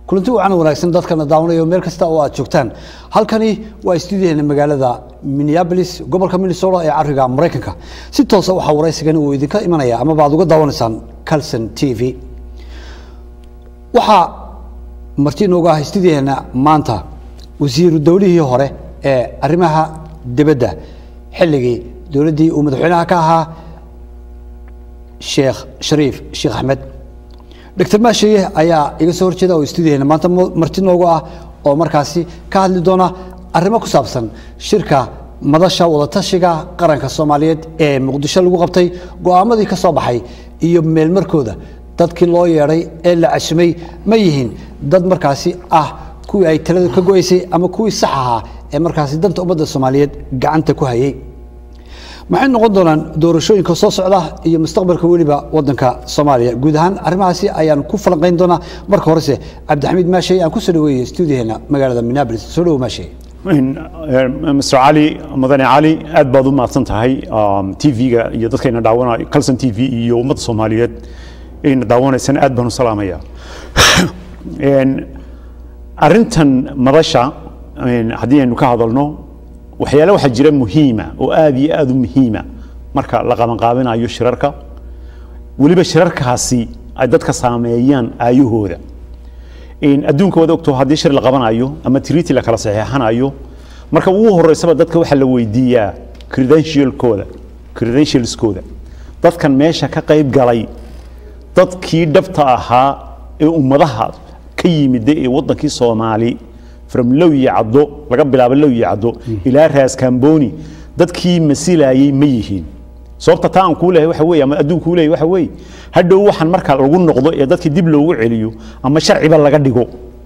kulanti wacan wanaagsan dadkana daawanaya meel kasta oo aad joogtaan halkani waa stuudiyaheena magaalada minneapolis gobolka minnesota ee cariga maraykanka si toosa waxaa waraysigan uu idinka imanaya amaba aad uga daawanaysaan calson t v waxaa marti inoogu ah stuudiyaheena maanta wasiiru dowlihii hore ee arrimaha dibadda xilligii dowladdii uu madaxweynaha ka ahaa sheekh shariif sheekh axmed doctor maashaye ayaa iga soo horjeeda oo stuudiyaheena maanta marti noogu ah oo markaasi ka hadli doona arrimo ku saabsan shirka madasha wadatashiga qaranka soomaaliyeed ee muqdisho lagu qabtay go'aamadii ka soo baxay iyo meelmarkooda dadkii loo yeedhay ee la cashimay ma yihiin dad markaasi ah kuwii ay taladu ka go'aysay ama kuwii sax ahaa ee markaasi danta ummadda soomaaliyeed gacanta ku hayay maxay noqon doonaan doorashooyinka soo socda iyo mustaqbalka weliba wadanka soomaaliya guud ahaan arrimahaasi ayaan ku falanqayn doonaa marka horese cabdixamiid maashay aan kusoo dhaweeyey stuudiyaheena magaalada minneapolis soo dhawo maashay mr cali mudane cali aad baad u mahadsan tahay tv-ga iyo dadkayna daawanay calson t v iyo ummadda soomaaliyeed ayna daawanaysana aad baan u salaamaya arrintan madasha haddii aynu ka hadalno waxyaale waxaa jira muhiima oo aad iyo aad u muhiima marka la qabanqaabinayo shirarka weliba shirarkaasi ay dadka saameeyaan aayahooda adduunka wada ogto haddii shir la qabanayo ama triti la kala saxeexanayo marka ugu horeysaba dadka waxaa la weydiiyaa credentialkooda credentialskooda dadkan meesha ka qayb galay dadkii dhabta ahaa ee ummadaha ka yimida ee waddankii soomaali from low iyo caddo laga bilaabo low iyo caddo ilaa raas kamboni dadkii masilayay ma yihiin sababta taa aan kuu leeyahay waxa weeye ama adduun kuu leeyahay waxa weeye hadhow waxaan marka lagu noqdo ee dadkii dib loogu celiyo ama sharciba laga dhigo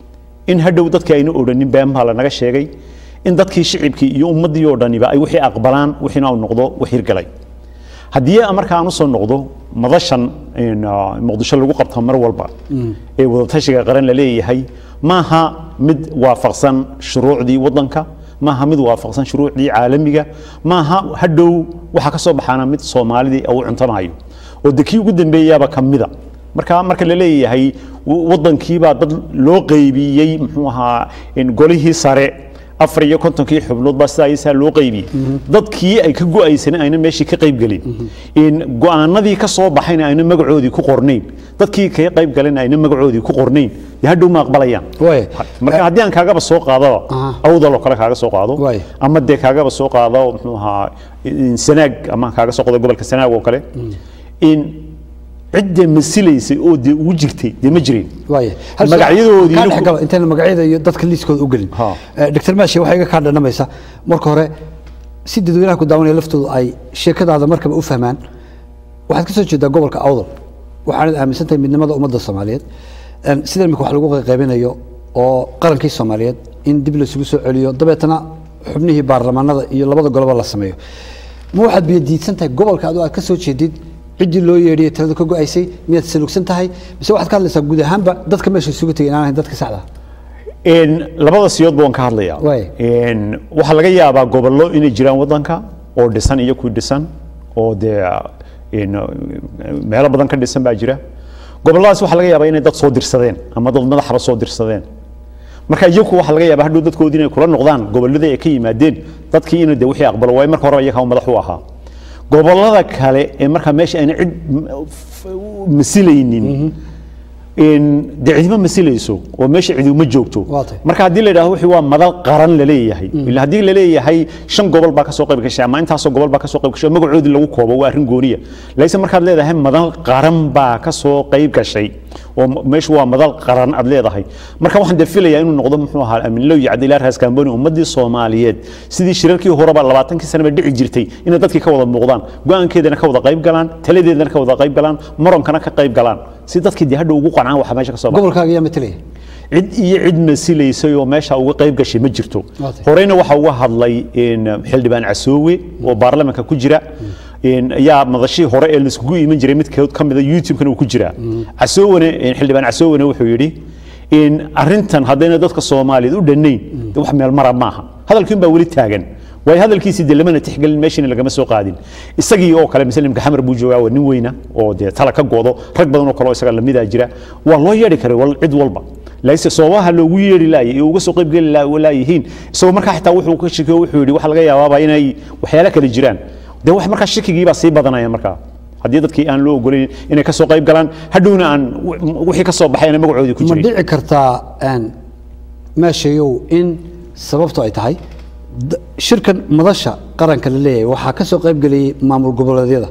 in hadhow dadkii ayna odhanin been baa lanaga sheegay in dadkii shicibkii iyo ummaddii oo dhaniba ay wixii aqbalaan wixiina uu noqdo wax hirgalay haddii marka aan usoo noqdo madashan muqdisho lagu qabto mar walba ee wadatashiga qaran la leeyahay maaha mid waafaqsan shuruucdii waddanka maaha mid waafaqsan shuruucdii caalamiga maaha hadhow waxaa ka soo baxaana mid soomaalidii uu cuntamayo oo de kii ugu dambeeyaaba ka mida marka marka la leeyahay waddankiibaa dad loo qaybiyey muxuu ahaa golihii sare afar iyo kontonkii xubnood baa sidaa isaa loo qaybiyey dadkii ay ka go'aysan ayna meeshii ka qayb gelin go'aanadii ka soo baxayna ayna magacoodii ku qornayn dadkii kaga qayb galeen ayna magacoodii ku qornayn dee hadhow ma aqbalayaan marka haddii aan kaagaba soo qaadaba awdal oo kale kaaga soo qaado ama dee kaagaba soo qaado muxuu ahaa sanaag ama kaaga soo qaado gobolka sanaag oo kale in cidda masilaysay oo dee ugu jirtay dee ma jirin magacyadoodii intaan magacyada iyo dadka liiskooda u gelin doctor maashi waxay iga kaa dhanamaysa marka hore si dadweynaha ku daawanaya laftoodu ay sheekadaada markaba u fahmaan waxaad ka soo jeedaa gobolka awdal waxaanad aaminsan tahay midnimada ummadda soomaaliyeed sida imika wax lagu qaybinayo oo qarankii soomaaliyeed in dib laysugu soo celiyo dabeetana xubnihii baarlamaanada iyo labada goloba la sameeyo ma waxaad biyadiidsan tahay gobolka adoo aad ka soo jeedid ciddii loo yeedhiyey taladu ka go'aysay miyaad salugsan tahay mise waxaad ka hadlaysaa guud ahaanba dadka meesha isugu tegay inaan ahayn dadka saxda labada siyoodba waan ka hadlayaa waxaa laga yaabaa gobollo inay jiraan waddanka oo dhisan iyo kuwi dhisan oo dee meelo badan ka dhisan baa jira gobolladaas waxaa laga yaabaa inay dad soo dirsadeen ama dad madaxba soo dirsadeen marka iyagu waxaa laga yaabaa hadhow dadkoodii inay kula noqdaan gobolladii ay ka yimaadeen dadkii inay de wixii aqbalo waayo marka horeba iyagaa madax u ahaa gobollada kale ee markaa meesha ayna cid masilaynin dee cidima masilayso oo meesha cidi uma joogto marka haddii la yidhahdo wixii waa madal qaran la leeyahay ila haddii la leeyahay shan gobol baa ka soo qayb gashay ama intaasoo gobol baa ka soo qayb gashay oo magacoodii lagu koobo waa arrin gooniya laakiin markaad leedahay madal qaran baa ka soo qayb gashay oo meeshu waa madal qaran aad leedahay marka waxaan dee filayaa inuu noqdo muxuu ahaa aminlow iyo cabdillaah raas kamboni ummaddii soomaaliyeed sidii shirarkii horeba labaatankii sanaba dhici jirtay inay dadkii ka wada muuqdaan go-aankeedana ka wada qayb galaan taladeedana ka wada qayb galaan maronkana ka qayb galaan si dadkii dee hadhow ugu qancaan waxa meesha ka soo gobolkaaga yaa matalaya cid iyo cid masilaysay oo meesha uga qayb gashay ma jirto horeyna waxaa uga hadlay xildhibaan casoowe oo baarlamaanka ku jira yaa madashii hore ee laiskugu iman jiray midkood ka mida youtube-kana uu ku jiraa casoowane xildhibaan casoowane wuxuu yidhi arrintan haddayna dadka soomaaliyeed u dhannayn wax meel mara maaha hadalkiin baa weli taagan waayo hadalkiisii dee lamana tixgelin meeshina lagama soo qaadin isagii oo kale muslimka xamar buu joogaa waa nin weyna oo dee tala ka goodo rag badan oo kale oo isaga lamidaa jira waa loo yeedhi karay wal cid walba laakiinse sababaha loogu yeeri laayay ee uga soo qayb geli laayihiin isagoo markaa xitaa wuxuu ka shakiyo wuxuu yidhi waxa laga yaabaaba inay waxyaalo kale jiraan dee wax markaa shakigii baa sii badanaya markaa haddii dadkii aan loo ogolayn inay ka soo qayb galaan hadhowna aan wixii ka soo baxayna magacoodii ku ma jiray dhici kartaa een, meeshayow in sababtu ay tahay d- shirkan madasha qaranka la leeyahay waxaa ka soo qayb geliyey maamul goboleedyada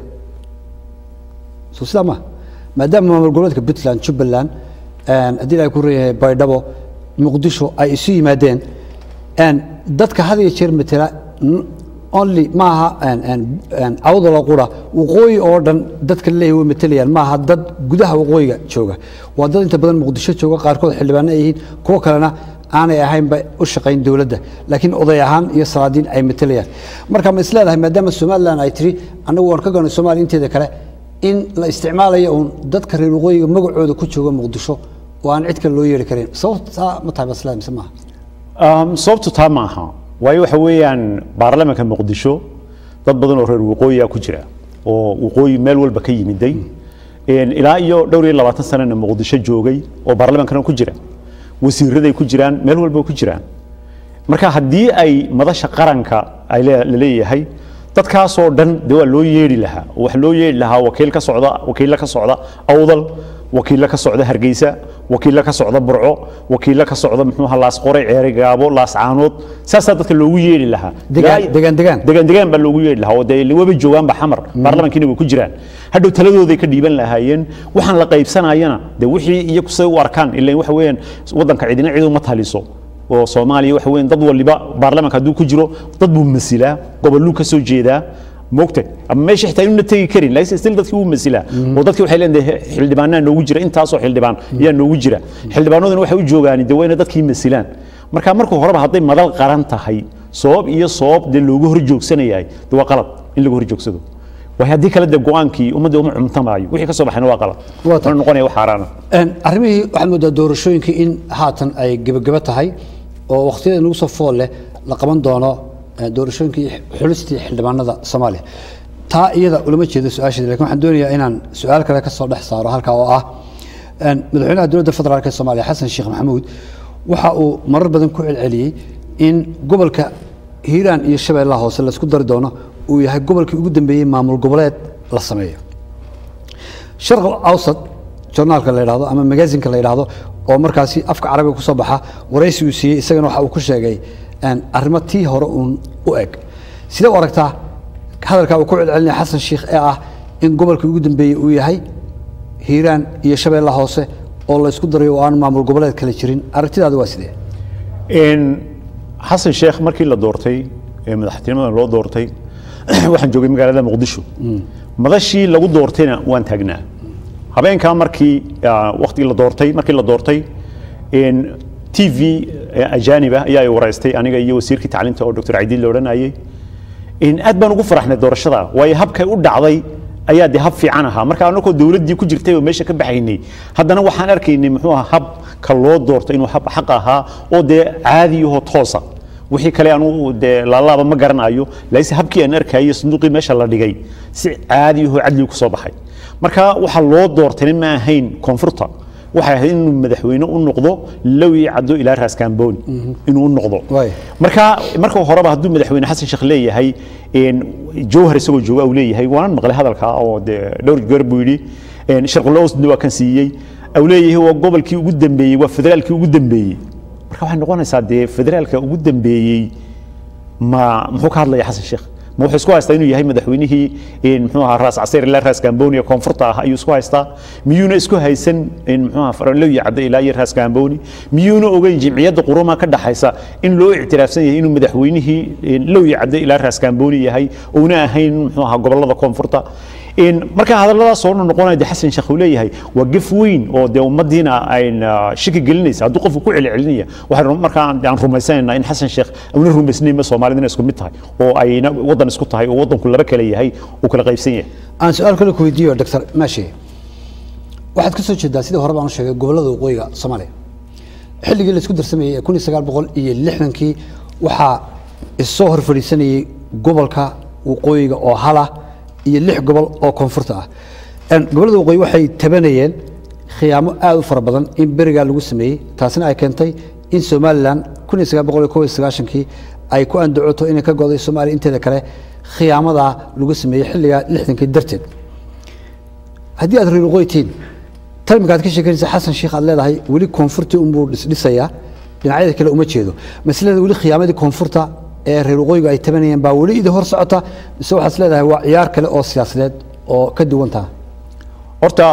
soo sidaa ma maadaama maamul goboleedka puntland jubbaland een, haddii ay ku reeyahay baydhabo muqdisho ay isu yimaadeen een, dadka had iyo jeer matela n- only maaha een, een, een, awdala qura waqooyi oo dhan dadka laleeyahay way matelayaan maaha dad gudaha waqooyiga jooga waa dad inta badan muqdisho jooga qaarkood xildhibaano ay yihiin kuwo kalena aanay ahaynba u shaqayn dowladda laakiin oday ahaan iyo salaadiin ay matelayaan marka ma is leedahay maadaama somalilan ay tiri annagu waan ka goonay soomaaliya inteeda kale in la isticmaalayo uun dadka reer waqooyiga magacooda ku jooga muqdisho oo aan cid kale loo yeeri karin sababtaa ma tahay basleed mise maaha Um, sababtu taa ma aha waayo waxa weeyaan baarlamaanka muqdisho dad badan oo reer waqooyiga ku jira oo waqooyi meel walba ka yimiday Een, ilaa iyo dhowr iyo labaatan sanana muqdisho joogay oo baarlamaankana ku jira wasiiraday ku jiraan meel walba ku jiraan marka haddii ay madasha qaranka ay le- la leeyahay dadkaasoo dhan dee waa loo yeedhi lahaa oo waxa loo yeedhi lahaa wakiil ka socda wakiilla ka socda awdal wakiilla ka socda hargeysa wakiilla ka socda burco wakiilla ka socda muxuu ahaa laas qoray ceeri gaabo laas caanood saasaa dadka loogu yeedhi lahaa Degaan- Ilaa- degaan- degaan. degaan degaan baa loogu yeedhi lahaa oo dee waba joogaanba xamar baarlamankiina way ku jiraan hadhow taladooday ka dhiiban lahaayeen waxaan la qaybsanayana dee wixii iyagu say u arkaan ilan waxa weeyaan waddanka cidina cid uma taliso oo soomaaliya waxa weeyaan dad waliba baarlamanka hadduu ku jiro dad buu masilaa goboluu ka soo jeedaa moogta ama meesha xitaa inuna tegi karin laakiin still dadkii wuu masilaa oo dadkii waxay leedahay xildhibaanaa noogu jira intaasoo xildhibaan ayaa noogu jira xildhibaanaduna waxay u joogaan dee waa inay dadkii masilaan marka marka horeba hadday madal qaran tahay sabab iyo sabab dee loogu hor joogsanayahay dee waa qalad in lagu hor joogsado waayo haddii kale dee go-aankii ummadda uma cumtamaayo wixii ka soo baxayna waa qalad Waa tahay. wuxuu noqonaya wax xaaraana Een, arrimihii waxaad moodaa doorashooyinkii in haatan ay gebageba tahay oo wakhtiyada nagu soo fool leh la qaban doono eh, doorashooyinkii xulistii xildhibaanada soomaaliya taa iyada ulama jeedo su-aasheeda lakin waxaan doonayaa inaan su-aal kale ka soo dhex saaro halkaa oo ah een, madaxweynaha dowladda federaalk ee soomaaliya xasan sheekh maxamuud waxa uu marar badan ku celceliyey in gobolka hiiraan iyo shabeellaha hoose laisku dari doono uu yahay gobolkii ugu dambeeyey maamul goboleed la sameeyo sharq awsat journaalka la yidhaahdo ama magaazinka la yidhaahdo oo markaasi afka carabiga ku soo baxa waraysi uu siiyey isagana waxa uu ku sheegay een, arrimo tii hore uun u eg sidee u aragtaa hadalkaa uu ku celcelinaya xasan sheikh ee ah in gobolkii ugu dambeeyey uu yahay hiiraan iyo shabeella hoose oo la isku darayo oo aan maamul goboleed kale jirin aragtidaadu waa sidee Een, xasan sheekh markii la doortay ee madaxtinimada loo doortay waxaan joogay magaalada muqdisho madashii lagu doortayna waan taagnaa habeenkaa markii ah, waqtigii la doortay markii la doortay een, t v ajaanib ah ayaa i waraystay aniga iyo wasiirkii tacliinta oo dr cadiid la odhanayay in aad baan ugu faraxnay doorashada waayo habkay u dhacday ayaa de hab fiican ahaa marka anagoo dowladdii ku jirtay oo meesha ka baxaynay haddana waxaan arkaynay muxuu ahaa habka loo doortay inuu hab xaq ahaa oo dee caadiyahoo toosa wixii kale anugu dee laalaaba ma garanayo laakiinse habkii aan arkayay sanduuqii meesha la dhigay si caadiyahoo cadli ku soo baxay marka waxaa loo doortayna ma ahayn koonfurta waxay ahayd inuu madaxweyne u noqdo lowi caddo ilaa raaskambooni inuu u noqdo Waay. marka marka horeba hadduu madaxweyne xasan sheekh leeyahay een, jawhar isagoo jooga uu leeyahay waanan maqlay hadalka oo dee dhowr goor buu yidhi een, sharqulowsna waa kan siiyey au leeyahay waa gobolkii ugu dambeeyey waa federaalkii ugu dambeeyey marka waxay noqonaysaa dee federaalka ugu dambeeyey ma muxuu ka hadlaya xasan sheekh ma wuxuu isku haystaa inuu yahay madaxweynihii een, muxuu ahaa raas caseer ilaa raas gambooni ee koonfurta ah ayuu isku haystaa miyuuna isku haysan een, muxuu ahaa faralow iyo cadde ilaa iyo raas gambooni miyuuna ogeyn jimciyadda quruma ka dhaxaysa in loo ictiraafsan yahay inuu madaxweynihii een, low iyo cadde ilaa raas gambooni yahay uuna ahayn muxuu ahaa gobolada koonfurta een, marka hadalladaas oo dhan noqonaya de xasan sheekh uu leeyahay waa gef weyn oo dee ummadiina ayn ah, shaki gelinaysa hadduu qofku ku celcelinaya waxaan markaa aan aan rumaysanaynaa in xasan sheekh una rumaysnayma soomaalida inay isku mid tahay oo ayna waddan isku tahay oo waddanku laba kale yahay uu kala qaybsan yahay aan su-aal kale ku weydiiyo doctor maashi waxaad ka soo jeedaa sidii hore baan u sheegay gobollada waqooyiga soomaaliya xilligii la isku darsamayey ee kun iyo sagaal boqol iyo lixdankii waxaa issoo hor fadhiisanayey gobolka waqooyiga oo hala iyo lix gobol oo koonfurta ah Een, gobollada waqooyi waxay tabanayeen khiyaamo aada u fara badan in berigaa lagu sameeyey taasina ay keentay in somalilan kii ay ku andacoto inay ka goday soomaaliya inteeda kale khiyaamadaa lagu sameeyey xilligaa lixdankii darteed haddii aad reer waqooyitiin tan imika aad ka sheekanaysa xasan sheikh aad leedahay weli koonfurtii unbuu dhisdhisayaa dhinacyada kale uma jeedo maslada weli khiyaamadii koonfurta ee reer waqooyigu ay tabanayeen baa weli idin hor socota mise waxaad leedahay waa ciyaar kale oo siyaasadeed oo ka duwantaa horta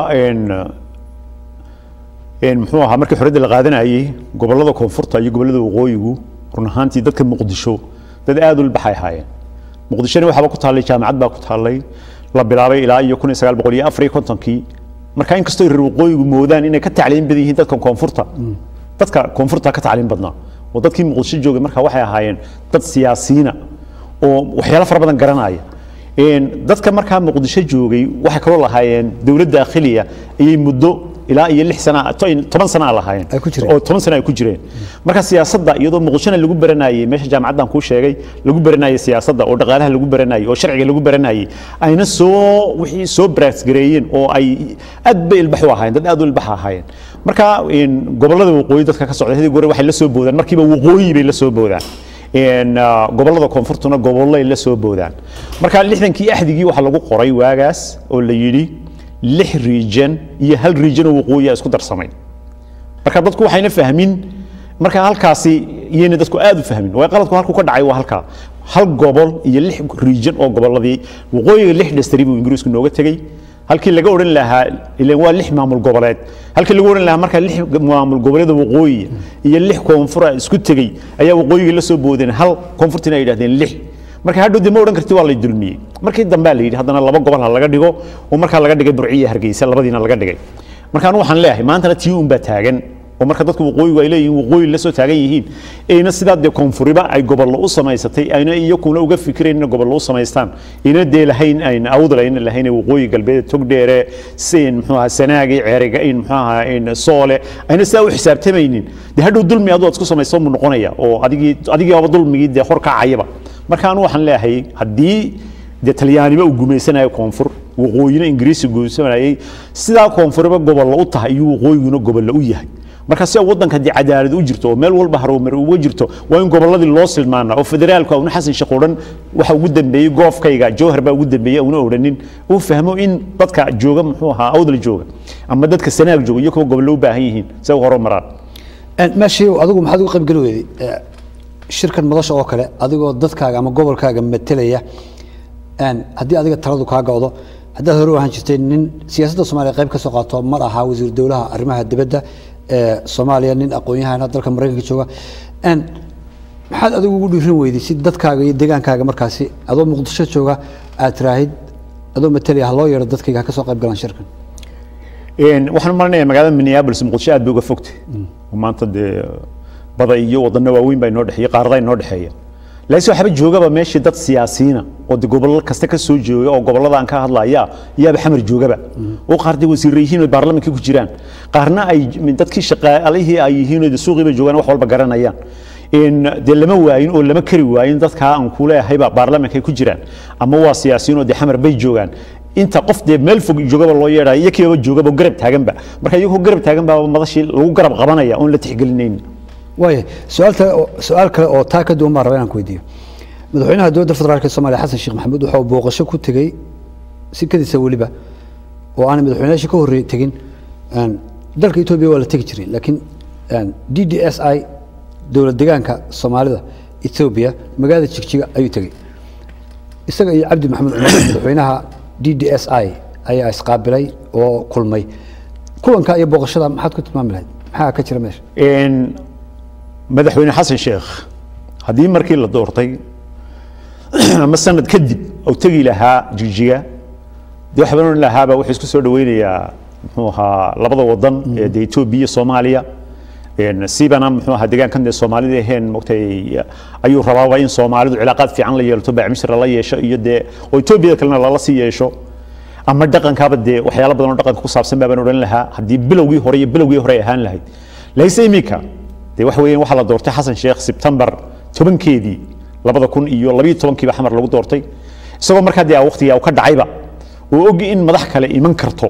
muxuu ahaa markii xorriyadda la qaadanayey gobollada koonfurta iyo gobollada waqooyigu run ahaantii dadka muqdisho dad aad u ilbaxay ahaayeen muqdishona waxaaba ku taallay jaamacad baa ku taallay la bilaabay ilaa iyo kun iyo sagaal boqol iyo afar iyo kontonkii marka inkastoo reer waqooyigu moodaan inay ka tacliin badan yihiin dadka koonfurta dadka koonfurta ka tacliin badnaa oo dadkii muqdisho joogay marka waxay ahaayeen dad siyaasiyiina oo waxyaalo fara badan garanaya dadka markaa muqdisho joogay waxay kaloo lahaayeen dowlad daakhiliya ayay muddo ilaa iyo lix sana toban sana lahaayeen Ay ku jireen. oo toban sana ay ku jireen marka siyaasadda iyadoo muqdishona lagu baranayay meesha jaamacaddan kuu sheegay lagu baranayay siyaasadda oo dhaqaalaha lagu baranayay oo sharciga lagu baranayay ayna soo wixii soo baraasgareeyeen oo ay aad bay ilbax u ahaayeen dad aad u ilbax ahaayeen marka in gobollada waqooyi dadka ka socda hadii gore waxay la soo boodaan markiiba waqooyi bay la soo boodaan in ah, gobollada koonfurtuna gobollay la soo boodaan marka lixdankii axdigii waxaa lagu qoray waagaas oo la yidhi lix region iyo hal region oo waqooyi ah isku darsamay marka dadku waxayna fahmin marka halkaasi iyayna dadku aad u fahmin way qaladku halku ka dhacay waa halkaa hal gobol iyo lix region oo gobolladii waqooyiga lix dhastari buu ingiriisku nooga tegey halkii laga odhan lahaa ileen waa lix maamul goboleed halkii lagu odhan lahaa marka lix maamul goboleeda waqooyi iyo lix koonfura isku tegey ayaa waqooyiga la soo boodeen hal koonfurtina ay yidhahdeen lix marka hadhow dee ma odhan karti waa lay dulmiyey markii dambea la yidhi haddana laba gobol ha laga dhigo oo markaa laga dhigay burciyo hargeysa labadiina laga dhigay marka anu waxaan leeyahay maantana tii un baa taagan oo marka dadku waqooyigu ay leeyihiin waqooyi la soo taagan yihiin ayna sidaa dee koonfuriba ay gobollo u samaysatay ayna iyakuna uga fikirayn inay gobollo u samaystaan ayna dee lahayn ayna awdal ayna lahayn ee waqooyi galbeed togdheere sin muxuu ahaa sanaagi ceeriga in muxuu ahaa in soole ayna sidaa u xisaabtamaynin dee hadhow dulmi aduu aad isku samayso mu noqonaya oo adigii adigiiba dulmigii dee hor kacayaba marka anu waxaan leeyahay haddii dee talyaaniba uu gumaysanayo koonfur waqooyina ingiriisi gumaysanayay sidaa koonfuriba gobollo u tahay iyo waqooyiguna gobollo u yahay marka si waddanka dee cadaalad u jirto oo meel walba harumar uga jirto waa in gobolladii loo silmaana oo federaalka una xasan sheekh odhan waxa ugu dambeeyey goofkayga jowhar baa ugu dambeeyey una odhanin uu fahmo in dadka jooga muxuu ahaa awdal jooga ama dadka sanaag jooga iyo kuwa gobollo u baahan yihiin si ay u horumaraan meeshii adigu maxaad uga qaybgeli weyday Eh, shirkan madasha oo kale adigoo dadkaaga ama gobolkaaga matelaya een, haddii adiga taladu kaa go'do haddaad hore u ahaan jirtay nin siyaasadda soomaaliya qayb ka soo qaato mar ahaa wasiir dowlaha arrimaha dibadda ee soomaaliya nin aqoon-yahana dalka maraykanka jooga Een, maxaad adigu ugu dhiirin weyday si dadkaaga iyo deegaankaaga markaasi adoo muqdisho jooga aad tiraahid adoo matelaya ha loo yeero dadkayga ha ka soo qayb galaan shirkan Een, waxaan u malinayaa magaalada minneapolis muqdisho aad bay uga fogtay oo maanta dee bada iyo wadano waaweyn baa inoo dhexeeya qaarada inoo dhexeeya laakiin waxaaba joogaba meeshii dad siyaasiyiina oo de gobollo kasta ka soo jooga oo gobollada aan ka hadlaya yaaba xamar joogaba oo qaar dee wasiirra yihiin oo baarlamaanka ku jiraan qaarna ay dadkii shaqaalihii ay yihiin oo de suuqiiba joogaan wax walba garanayaan in dee lama waayin oo lama kari waayin dadkaa aan ku leehayba baarlamaanka ay ku jiraan ama waa siyaasiyiin oo dee xamar bay joogaan inta qof dee meel fog joogaba loo yeedhayo iyo kiiba joogaba oo garab taaganba marka iyagoo garab taagan baa madashii lagu garab qabanaya oon la tixgelinaynin waaya su-aal kale oo- su-aal kale oo taa ka duwan baan rabaa inaan ku weydiiyo madaxweynaha dowladda federaalk ee soomaaliya xasan sheekh maxamuud wuxuu booqasho ku tegey sikadiisa weliba oo aanay madaxweynayaashii ka horreey tegin een, dalka etoobiya waa la tegi jiray laakiin een, d d s i dowlad degaanka soomaalida etoobiya magaalada jigjiga ayuu tegey isaga iyo cabdi maxamed cumar madaxweynaha d d s i ayaa isqaabilay oo kulmay kulanka iyo booqashada maxaad ku tilmaami lahayd maxaa ka jira meesha Een, madaxweyne xasan sheekh haddii markii la doortay ama sanad kadib uu tegi lahaa jigjiga dee waxbaan odhan lahaaba wuxuu isku soo dhaweynayaa muxuu ahaa labada wadan ee dee etoobiya iyo soomaaliya Een, siibana muxuu ahaa deegaankan dee soomaalida aheen mogtay ayuu rabaaba in soomaalidu cilaaqaad fiican la yeelato bacmisra la yeesho iyo dee oo etoobiyada kalena lala sii yeesho ama dhaqankaaba dee waxyaalo badan oo dhaqanka ku saabsan baabaan odhan lahaa haddii bilowgii hore iyo bilowgii hore ay ahaan lahayd laakiinse iminka dee waxa weeyaan waxaa la doortay xasan sheekh sebtembar tobankeedii labada kun iyo labiyo tobankiiba xamar lagu doortay isagoo markaa dee waqtigaa uu ka dhacayba oo ogi in madax kale iman karto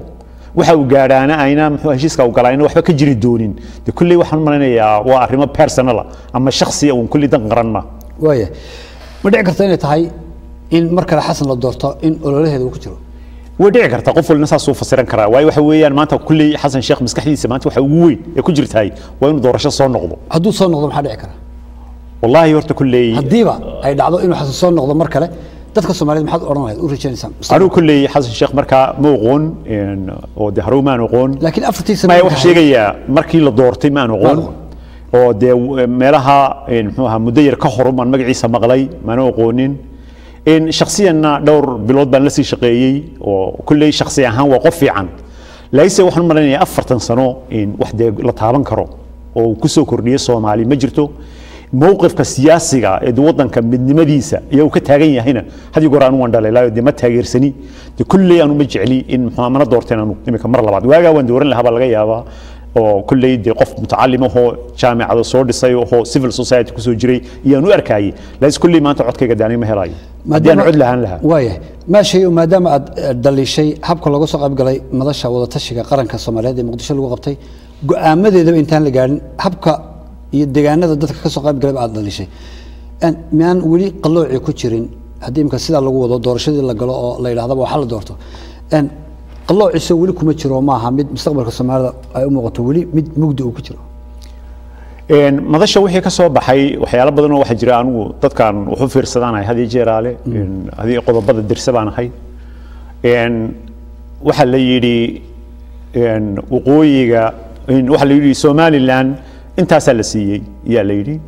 waxa uu gaadhaana ayna muxuu heshiiska u galayna waxba ka jiri doonin de kulley waxaan u malaynayaa waa arrimo personala ama shakhsiya uun kulley dan qaran ma waaya ma dhici karta inay tahay in mar kale xasan la doorto in ololaheeda uu ku jiro way dhici kartaa qof walina saasuu fasiran karaa waayo waxa weeyaan maanta kulley xasan sheekh maskaxdiisa maanta waxa ugu weyn ee ku jirtahay waa inuu doorasho soo noqdo hadduu soo noqdo maxaa dhici kara wallaahi horta kulley haddiiba ay dhacdo inuu xasan soo noqdo mar kale dadka soomaaliyeed maxaad odhan lahayd u rajaynaysaa anigu kulley xasan sheekh markaa ma oqoon een, oo de harow maan oqoon laakiin afartii sano maya u waxaa dhaxay- sheegayaa markii la doortay maan oqoon Maan oo dee w- meelaha een, muxuu ahaa muddo yar ka hor maan magaciisa maqlay maana oqoonin in shakhsiyanna dhowr bilood baan la sii shaqeeyey oo kulley shakhsi ahaan waa qof fiican laakiinse waxaan u malaynayaa afartan sano in wax dee la taaban karo oo uu kusoo kordhiyey soomaali ma jirto mowqifka siyaasiga ee de wadanka midnimadiisa ayaa uu ka taagan yahayna had iyo goor aanu waan dhaleelaayo dee ma taageersani de kulley aanu ma jecli in muxuu mana doorteen aanu imika mar labaad waagaa waan dooran lahaa baa laga yaabaa oo kulley dee qof mutacalim ahoo jaamicada soo dhisay ahoo civil society kusoo jiray iyaan u arkayay laakiin kulley maanta codkayga daani ma helayo haddii aan cod lahaan lahaa waaya maashayo maadaama aad eh, dhaliishay habka looga soo qaybgalay madasha wadatashiga qaranka soomaaliyeed ee muqdisho lagu qabtay go-aamadeedaba intaan la gaadhin habka iyo deegaanada dadka ka soo qaybgalayba aad dhaliishay En, miyaan weli qalloocii ku jirin haddii imika sidaa lagu wado doorashadii la galo oo la yidhahdaba waxa la doorto En, qalloociisa weli kuma jiro maaha mid mustaqbalka soomaalida ay u muuqato weli mid mugdi uu ku jiro Een, madasha wixii ka soo baxay waxyaalo badan oo waxaa jira anigu dadkan wuxu fiirsadaanahay had iyo jeeraale een, hadii qodobada dirse baan ahay Een, waxaa la yidhi een, waqooyiga een, waxaa la yidhi somalilan intaasaa la siiyey ayaa la yidhi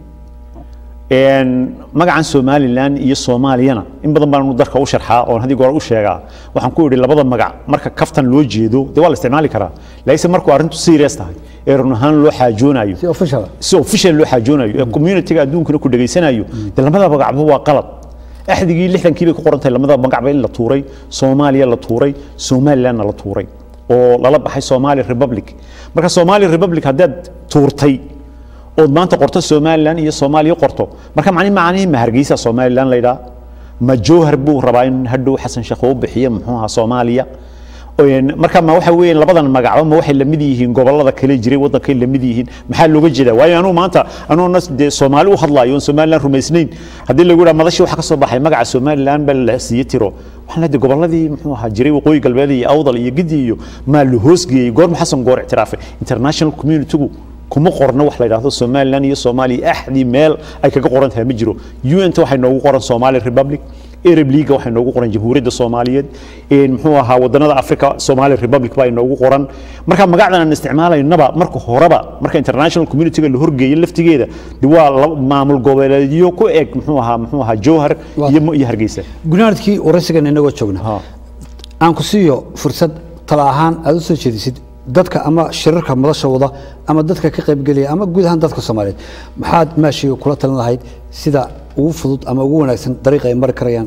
Een, magacan somalilan iyo soomaaliyana in badan baan darka u sharxaa oon haddii goor u sheegaa waxaan ku idhi labada magac marka kaftan loo jeedo dee waa la isticmaali karaa laakiinse markuu arrintu serious tahay ee run ahaan loo xaajoonayo si official si official loo xaajoonayo ee communityga adduunkana ku dhageysanayo dee lamada magacba waa qalad axdigii lixdankii bay ku qoran tahay lamada magacba in la tuuray soomaaliya la tuuray somalilandna la tuuray oo lala baxay somali republic marka somali republic haddaad tuurtay ood maanta qorto somaliland iyo soomaaliya qorto marka macni macnihii ma hargeysa somaliland laydhaa ma jowhar buu rabaa in hadhow xasan sheekh uu bixiyo muxuu ahaa soomaaliya Een, marka ma waxa weeyaan labadan magacba ma waxay lamid yihiin gobolada kale jiray wadankay lamid yihiin maxaa looga jeedaa waayo anuu maanta anuu nas dee soomaali u hadlaayo oon somaliland rumaysnayn haddii lagu yidhaha madashii waxaa ka soo baxay magaca somaliland baa la siiye tiro waxaan leedahay goboladii muxuu ahaa jiray waqooyi galbeed iyo awdal iyo gidi iyo maa la hoosgeeyey goorma xasan goor ictiraafay international communitygu kuma qorno wax la yidhaahdo somaliland iyo soomaaliya axdii meel ay kaga qoran tahay ma jiro un ta waxay noogu qoran somali republic arab leaga waxay noogu qoran jamhuuriyadda soomaaliyeed een, muxuu ahaa wadanada africa somali republic baa inoogu qoran marka magacdan aan isticmaalaynaba marka horeba marka international communityga la horgeeyo laftigeeda de waa laba- maamul goboleedyo ku eg muxuu ahaa muxuu ahaa jowhar Waa- iyo iyo hargeysa gunaanadkii waraysigan inagoo joogna Ha. aan ku siiyo fursad tala ahaan aad u soo jeedisid dadka ama shirarka madasha wada ama dadka ka qaybgelaya ama guud ahaan dadka soomaaliyeed maxaad maashiga kula talin lahayd sida ugu fudud ama ugu wanaagsan dariiqa ay mari karayaan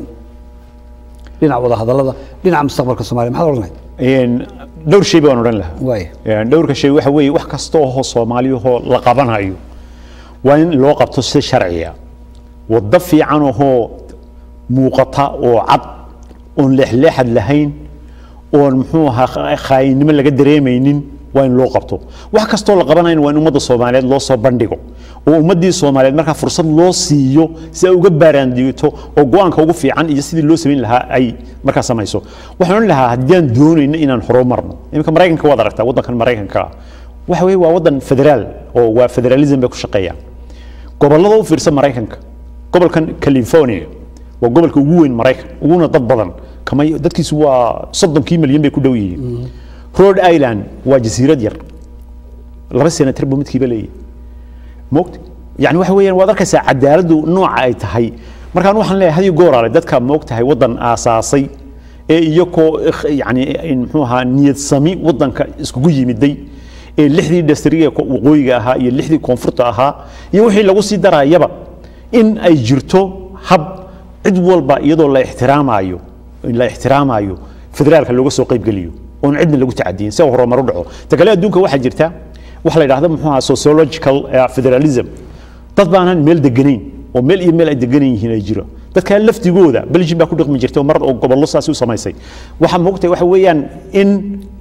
dhinaca wada hadallada dhinaca mustaqbalka soomaaliya maxaad odhan lahayd Een, dhowr shay baan odhan lahaa waaya Een, dhowrka shay waxa weeye wax kasta oo soomaaliyahoo la qabanayo waa in loo qabto si sharciya waddo fiican ohoo muuqata oo cad oon leexleexad lahayn oon muxuu ahaa khaayinimo laga dareemaynin waa in loo qabto wax kastoo la qabanayna waa in ummadda soomaaliyeed loo soo bandhigo oo ummaddii soomaaliyeed markaa fursad loo siiyo si ay uga baaraandigto oo go-aanka ugu fiican iyo sidii loo samayn lahaa ay markaa samayso waxaan odhan lahaa haddii aan doonayno inaan horumarno iminka maraykanka waad aragtaa waddankan maraykanka ah waxa weeye waa waddan federaal oo waa federalism bay ku shaqeeyaan gobollada u fiirsan maraykanka gobolkan california waa gobolka ugu weyn maraykan uguna dad badan kama dadkiisu waa soddonkii milyan bay ku dhow yihiin rhode island waa jasiirad yar laba senatar buu midkiiba leeyahay moogta yani waxa weeyaan waad arkaysaa cadaaladdu nooca ay tahay markaan waxaan leeyahay hadiyo gooraale dadka moogtahay waddan aasaasay ee iyakoo yani muxuu ahaa niyad sami waddanka iskugu yimiday ee lixdii dhasriga waqooyiga ahaa iyo lixdii koonfurta ahaa iyo wixii lagu sii darayaba in ay jirto hab cid walba iyadoo la ixtiraamayo la ixtiraamayo federaalka looga soo qaybgeliyo oon cidna lagu tacadiyin si horumar u dhaco ta kale adduunka waxaa jirta waxa la yidhahda muxuu ahaa sociological eh, federalism dad baanan meel deganayn oo meel iyo meel ay deganan yihiin ay jiro dadka laftigooda belgium baa ku dhaqmi jirtay oo mar oo gobollo saasi u samaysay waxa moogtahay waxa weeyaan in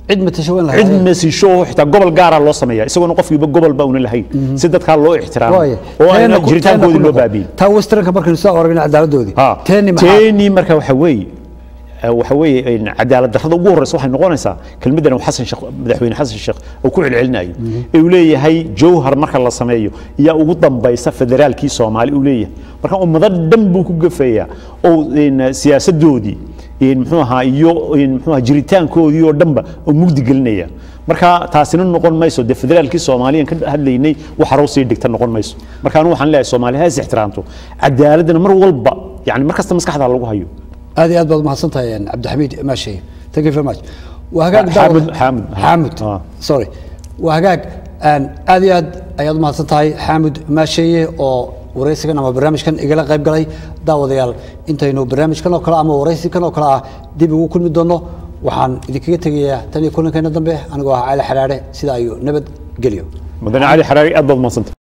cid matasho in la cid helo. mesisho oo xitaa gobol gaara loo sameeya isagoona qofkiiba gobol ba una lahayn si dadkaa loo ixtiraamo Waaye. oo Teena ayna ku- jiritaankoodii teena ku loo noqo. baabiin taa westernka markaynu soo aragna cadaaladoodii Ha, teeni maxaa teeni marka waxa weeye eh, waxa weeye in cadaalad darrada ugu horeysa waxay noqonaysaa kelmaddan uu xasan sheekh madaxweyne xasan sheekh uu ku celcelinayo ee uu leeyahay jawhar marka la sameeyo yaa ugu dambaysa federaalkii soomaali uu leeyahay marka ummado dhan buu ku gafeeyaa oo in, siyaasadoodii in, muxuu ahaa iyo in, muxuu ahaa jiritaankoodii oo dhanba oo mugdi gelinaya marka taasina noqon mayso dee federaalkii soomaaliyan ka hadlaynay wax harow sii dhigta noqon mayso marka anu waxaan leeyahay soomaali ha is ixtiraamto cadaaladana mar walba yani mar kasta maskaxda lagu hayo aad iyo aad baad umahadsan tahay een, cabdixamiid maashay thank you very much waa hagaag Xaamud- daawad- Xaamud. xaamud Ah. sorry waa hagaag een, aad iyo aad ayaad umahadsan tahay xaamud maasheeye oo waraysigan ama barnaamijkan igala qayb galay daawadayaal intaynu barnaamijkan oo kale ama waraysikan oo kale ah dib ugu kulmi doono waxaan idinkaga tegayaa tan iyo kulankeena dambe anigoo ah cali xaraare sida ayuu nabad geliyo mudane cali xaraari aad baad umadsanta